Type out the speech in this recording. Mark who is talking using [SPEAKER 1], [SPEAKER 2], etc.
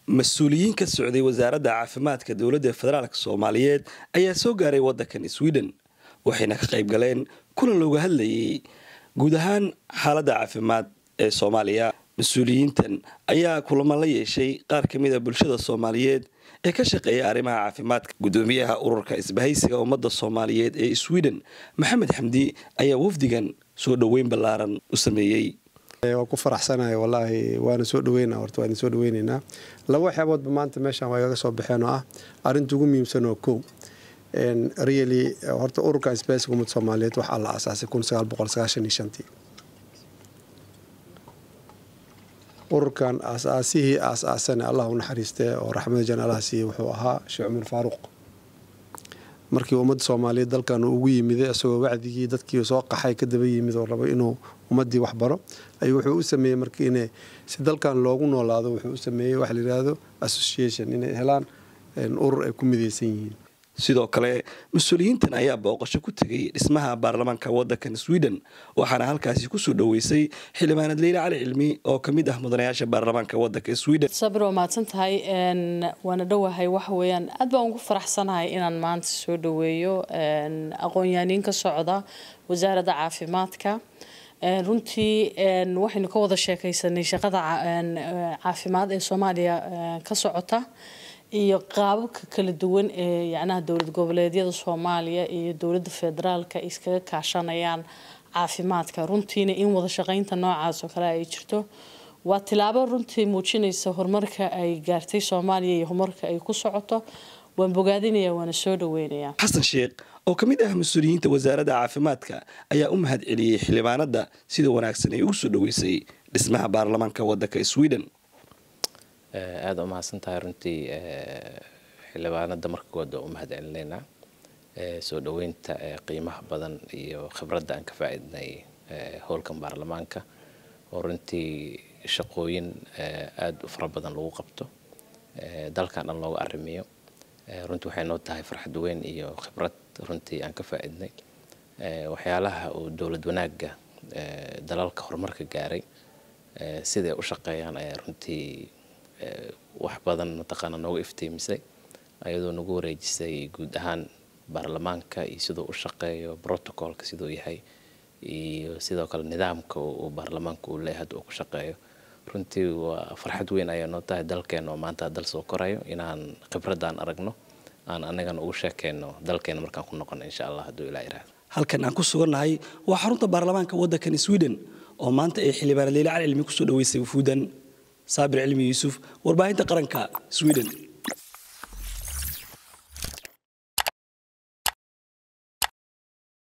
[SPEAKER 1] mas-uuliyiin ka socday wasaaradda caafimaadka dowladda federaalk soomaaliyeed ayaa soo gaaray waddankan sweden waxayna ka qayb galeen kulan looga hadlayay guud ahaan xaaladda caafimaad ee soomaaliya mas-uuliyiintan ayaa kulamo la yeeshay qaar ka mid a bulshada soomaaliyeed ee ka shaqeeya arrimaha caafimaadka guddoomiyaha ururka isbahaysiga ummadda soomaaliyeed ee sweden maxamed xamdi ayaa wafdigan soo dhoweyn ballaaran u sameeyey
[SPEAKER 2] waan ku faraxsanahay wallaahi waana soo dhaweyna horta waan soo dhaweynaynaa laba waxyaaboodba maanta meeshaan waa igaga soo baxeen oo ah arrinta ugu muhiimsan oo kow really horta ururka isbahaysiga ummadda soomaaliyeed waxaa la aasaasay kun sagaal boqol sagaashan iyo shantii ururkan aasaasihii aas-aasane allah u naxariistee oo raxmada janaalaha siiyey wuxuu ahaa sheekh cumar faaruq markii ummadda soomaaliyeed dalkan uu ugu yimiday isagoo wacdigii dadkii soo qaxay ka daba yimid oo rabo inuu ummaddii wax baro ayuu wuxuu u sameeyey marka inay si dalkan loogu noolaado wuxuu u sameeyey waxa la yidhaahdo association inay helaan urur ay ku midaysan yihiin
[SPEAKER 1] sidoo kale mas-uuliyiintan ayaa booqasho ku tegay dhismaha baarlamaanka waddankan sweden waxaana halkaasi kusoo dhoweysay xildhibaanad leyla cali cilmi oo ka mid ah mudanayaasha baarlamaanka waddanka sweden
[SPEAKER 3] sabir waa mahadsan tahay waana dhowahay waxa weeyaan aad baan ugu faraxsanahay inaan maanta soo dhoweeyo aqoon-yaaniin ka socda wasaaradda caafimaadka runtii waxaynu ka wada sheekaysanay shaqada caafimaad ee soomaaliya ka socota iyo qaababka kala duwan ee yacnaha dowlad goboleedyada soomaaliya iyo dowladda federaalka iskaga kaashanayaan caafimaadka runtiina in wada shaqaynta noocaas oo kale ay jirto waa tilaabo runtii muujinaysa horumarka ay gaartay soomaaliya iyo horumarka ay ku socoto waan bogaadinaya waana soo dhaweynaya
[SPEAKER 1] xasan sheekh oo ka mid ah mas-uuliyiinta wasaaradda caafimaadka ayaa u mahad celiyey xildhibaanada sida wanaagsan ay ugu soo dhoweysay dhismaha baarlamaanka waddanka sweden
[SPEAKER 4] aada u mahadsan tahay runtii xildhibaanada marka koowaad waa u mahad celinaynaa soo dhoweynta qiimaha badan iyo khibradda aan ka faa'iidnay howlkan baarlamaanka oo runtii shaqooyin aada u fara badan lagu qabto dalkan dhan looga arrimiyo runtii waxay noo tahay farxad weyn iyo khibrad runtii aan ka faa'iidnay waxyaalaha uu dowlad wanaagga dalalka horumarka gaaray siday u shaqeeyaan ayaa runtii wax badan mataqaana nooga iftiimisay ayadoo nagu wareejisay guud ahaan baarlamaanka iyo siduu u shaqeeyo protocolka siduu yahay iyo sidoo kale nidaamka uu baarlamaanka uu leeyahay hadda uu ku shaqeeyo runtii waa farxad weyn ayaa noo tahay dalkeena oo maanta dal soo korayo inaan khibradaan aragno aan anagana ugu sheekeyno dalkeena markaan ku noqono insha allah hadduu ilaa iraahdo
[SPEAKER 1] halkan aan ku sugannahay waa xarunta baarlamaanka waddankan sweden oo maanta ay xildhibaanad leyla cali cilmi kusoo dhoweysay wufuudan saabir cilmi yuusuf warbaahinta qaranka sweden